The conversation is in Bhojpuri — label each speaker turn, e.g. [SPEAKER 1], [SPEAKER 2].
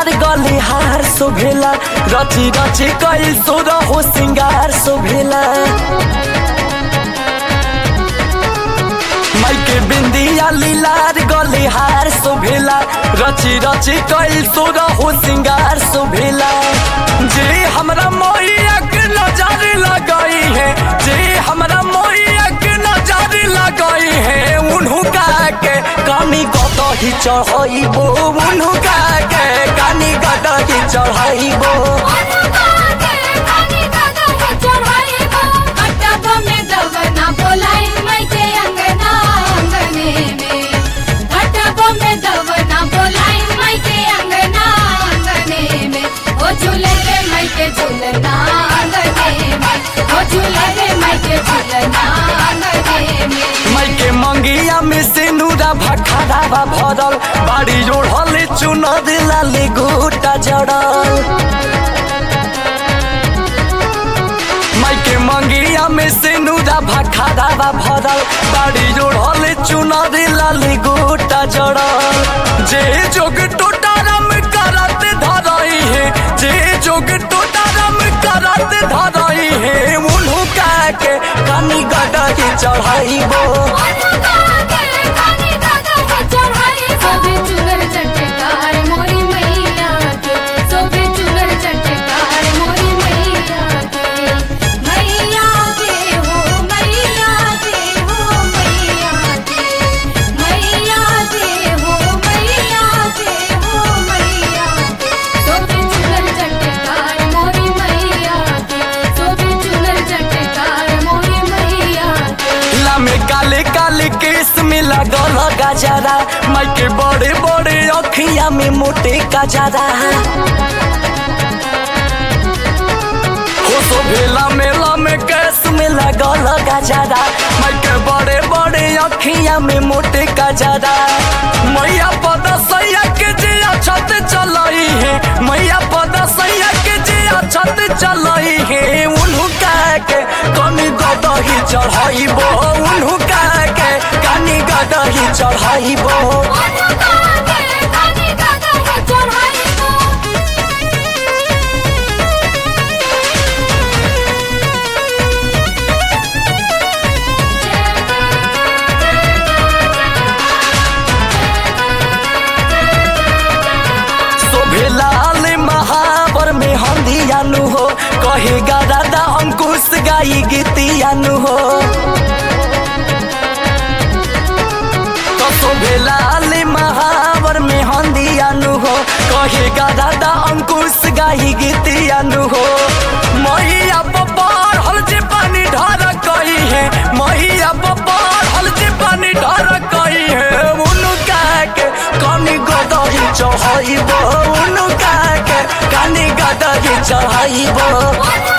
[SPEAKER 1] लीलार गले हार शोभेला रची रची कैल सोर हो सिंगार शोभेला माइके बिंदिया लीलार गले हार शोभेला रची रची कैल सोर हो सिंगार शोभेला जे हमरा मोहिया के नजर लगाई है जे हमरा मोहिया के नजर लगाई है उन्हू का के कानी गदही चढ़ाइबो उन्हू का के कानी गदही चढ़ाइबो
[SPEAKER 2] झूलना आंगने में ओ झूले रे माइके झूलना आंगने में
[SPEAKER 1] माइके मंगिया में सिंदूरा भखरावा भरल बाड़ी ओढ़ल चुनर लाले गोटा जड़ल माइके मंगिया में सिंदूरा भखरावा भरल बाड़ी ओढ़ल चुनर लाले गोटा जड़ल जे जोग टोटारम करत धरई है जे जोग टोटारम करत धरई है उन्हू का के कानी गडही चढ़ाइबो ला में काले काले केस में लगल गजरा माई के बड़े बड़े अखिया में मोटे गजरा हो तो भेला मेला में केस में लगल गजरा माई के बड़े बड़े अखिया में मोटे गजरा मैया पद सैया के जिया छत चलाई है मैया पद सैया के जिया छत चलाई है उन्हू का के कनी गदही चढ़ाइबो उन्हू का के कनी गदही चढ़ाइबो शोभेलाल महावर में हंदियानु हो कहेगा दादा अंकुश गाई गीतियानु हो तो शोभेलाल महावर में हंदियानु हो कहेगा दादा अंकुश गाई गीतियानु हो मैया बपार हल जे पानी ढार कही है मैया बपार हल जे पानी ढार कही है उनका के कनी गदही चढ़ाइबो उनका के कनी गदही चढ़ाइबो